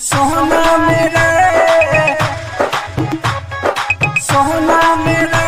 सोना मेरे सोना मेरे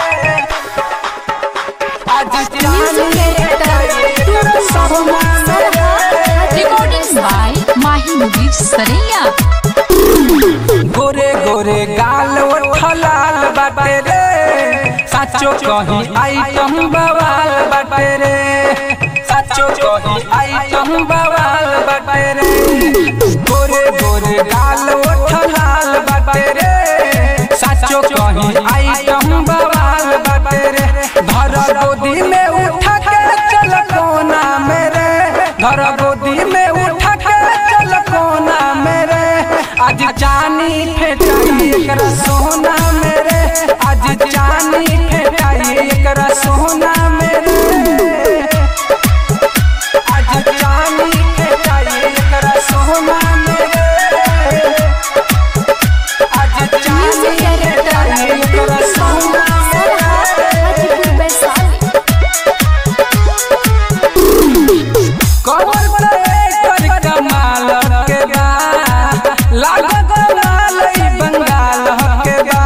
आज Music director, सोना मेरे Recordings by Mahi Mubir Saraiya. गोरे गोरे गाल उठलाल बाटे रे साचो कही आइटम बवाल बाटे रे साचो कही आइटम बवाल बाटे रे गोरे गोरे गाल उठलाल बाटे रे साचो कही आइटम बवाल बाटे रे घर गोदी में उठा के चल कोना मेरे घर गोदी में उठा के चल कोना मेरे आज जानी फेटाई एकरा सोना मेरे आज जानी फेटाई एकरा सोना मेरे आज जानी फेटाई एकरा सोना मेरे आज जानी Music director, फेटाई एकरा सोना मेरे Hajipur Baisali. कमर पे कर कमाल के बा लागत लाल ई बंगाल के बा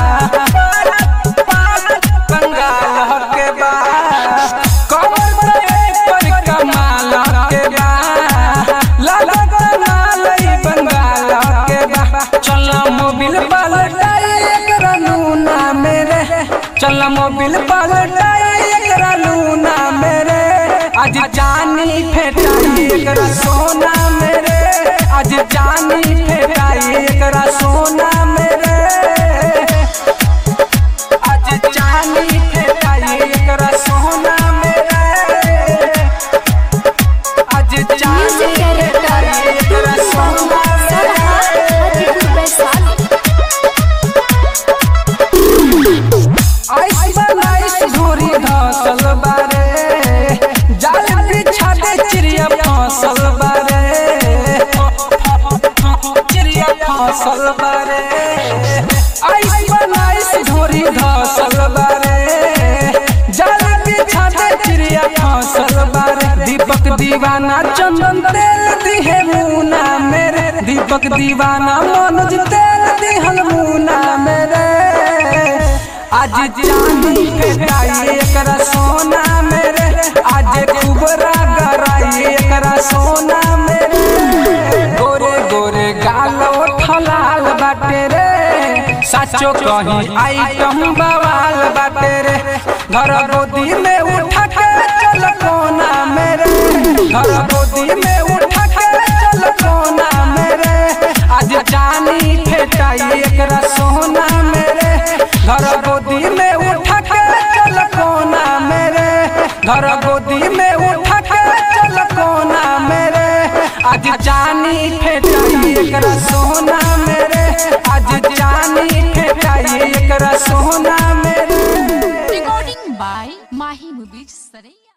बंगाल के बा कमर पे कर कमाल के बा लागत लाल ई बंगाल के बा चल मोबिल पलटाई एकरा लूना मेरे चल मोबिल पलटाई एकरा लूना मेरे आज जानी फेटाई एकरा सोना मेरे आज जानी फेटाई एकरा सोना मेरे आज जानी फेटाई एकरा सोना मेरे आज जानी Music director, फेटाई एकरा सोना मेरे Hajipur Baisali. आइस बनाइस धोरी धसल बारे जाल बिछा दे चिड़िया फसल बारे चिड़िया फसल बारे आइस बनाइस धोरी धसल बारे जाल बिछा दे चिड़िया फसल बारे दीपक दीवाना चंदन तेल दिहे मुना मेरे दीपक दीवाना मनोज तेल दिहल मुना मेरे आज चांदी फेटाई एकरा सोना मेरे आज कुबरा गराई एकरा सोना मेरे गोरे गोरे गाल उठलाल बाटे रे साचो कही आइटम बवाल बाटे रे घर गोदी में उठा के चल कोना मेरे घर गोदी में उठा के चल कोना मेरे आज जानी फेटाई एकरा सोना मेरे घर गोदी में उठा के चल कोना मेरे घर गोदी में उठा के चल कोना मेरे आज जानी फेटाई एकरा सोना मेरे आज जानी फेटाई एकरा सोना मेरे Recording by Mahi Mubir Saraiya.